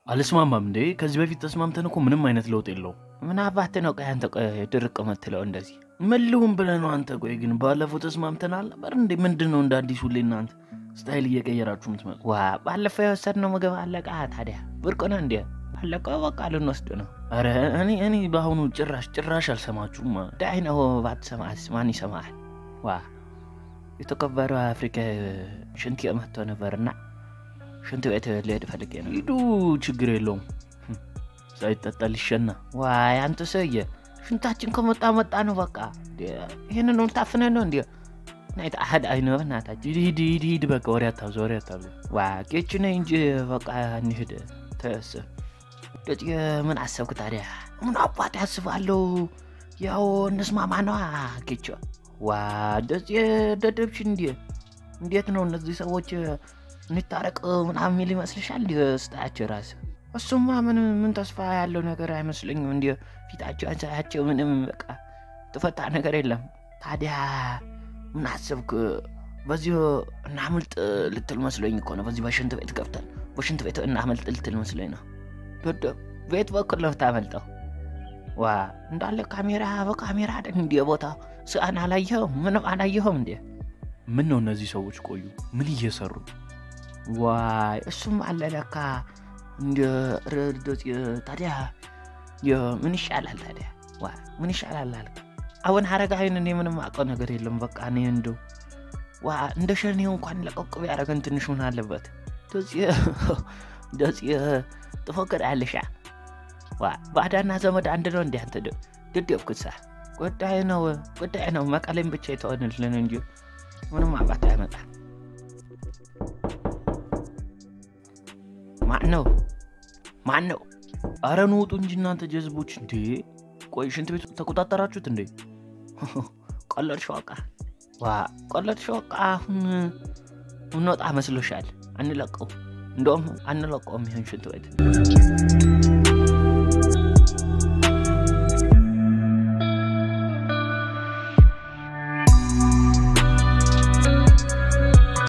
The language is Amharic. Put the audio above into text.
አልስማማም እንዴ? ከዚህ በፊት ተስማምተን እኮ ምንም አይነት ለውጥ የለውም። ምን አባት ነው ቆይ አንተ ቆይ ድርቅ የምትለው እንደዚህ ምን ልሁን ብለህ ነው አንተ? ቆይ ግን ባለፈው ተስማምተናል ነበር እንዴ? ምንድን ነው እንደ አዲስ ሁሌ እናንተ ስታይል እየቀየራችሁ ምትመጡ? ዋ ባለፈው የወሰድነው ምግብ አለቃ ታዲያ ብርቅ ነው እንዴ? ባለቀው በቃ ልንወስድ ነው። ኧረ እኔ እኔ በአሁኑ ጭራሽ ጭራሽ አልሰማችሁም። ዳይ ነው ባትሰማስ ማን ይሰማል? ዋ የተከበረው አፍሪካ ሽንት መጥቶ ነበርና ሽንት ቤት ልሄድ ፈልጌ ነው። ሂዱ፣ ችግር የለውም ሳይጠጣ ሊሸና። ዋይ አንተ ሰውዬ ሽንታችን ከመጣ መጣ ነው በቃ። ይህንን ታፍነ ነው እንዲ ናይት አህድ አይነ ናታችን ሂድ ሂድ ሂድ በቃ ወሬ አታብዛ ወሬ አታብዛ። ዋ ኬች ነ እንጂ በቃ እንሂድ ተስ ደጭ ምን አሰብክ ታዲያ? ምን አባት ያስባለሁ። ያው እንስማማ ነዋ ኬች ዋ ደጭ ደደብሽ እንዲ እንዴት ነው እነዚህ ሰዎች እንታረቅ ምናምን የሚል ይመስልሻል? እንዲ ስታያቸው ራስ እሱማ ምን ምን ተስፋ ያለው ነገር አይመስለኝም። እንዲ ፊታቸው አንሳያቸው ምንም በቃ ተፈታ ነገር የለም። ታዲያ ምን አሰብክ? በዚሁ እናምልጥ ልትል መስሎኝ እኮ ነው። በዚህ በሽንት ቤት ገብተን በሽንት ቤት እናመልጥ ልትል መስሎኝ ነው። ዶዶ ቤት በኩል ነው ታመልጠው። ዋ እንዳለ ካሜራ በካሜራ አይደል እንዲ ቦታ ስአን አላየኸውም? ምንም አላየኸውም እንዴ? ምን ነው እነዚህ ሰዎች ቆዩ፣ ምን እየሰሩ ዋይ እሱም አለ ለካ እንደ ረዶት ታዲያ ምን ይሻላል ታዲያ? ዋ ምን ይሻላል አልክ? አሁን ሀረጋዊን እኔ ምንም አውቀው ነገር የለም። በቃ እኔ እንዶ ዋ እንደ ሸኔው እንኳን ለቀቅ ቢያደርገን ትንሽ ምን አለበት? ደጽ ትፎክራለሻ? ዋ ባዳና ዘመድ አንድ ነው እንዲ አንተ ድደብኩሳ ጉዳይ ነው ጉዳይ ነው። መቀሌም ብቻ የተሆንልን እንጂ ምንም አባት አይመጣም። ማን ነው ማን ነው? አረ ኑ ውጡ እንጂ እናንተ ጀዝቦች! እንዴ ቆይ ሽንት ቤቱ ተቆጣጠራችሁት እንዴ? ቀለድ ሸዋቃ ዋ ቀለድ ሸዋቃ። አሁን እንወጣ መስሎሻል? አንለቀው እንደውም አንለቀውም ይሆን ሽንት ቤት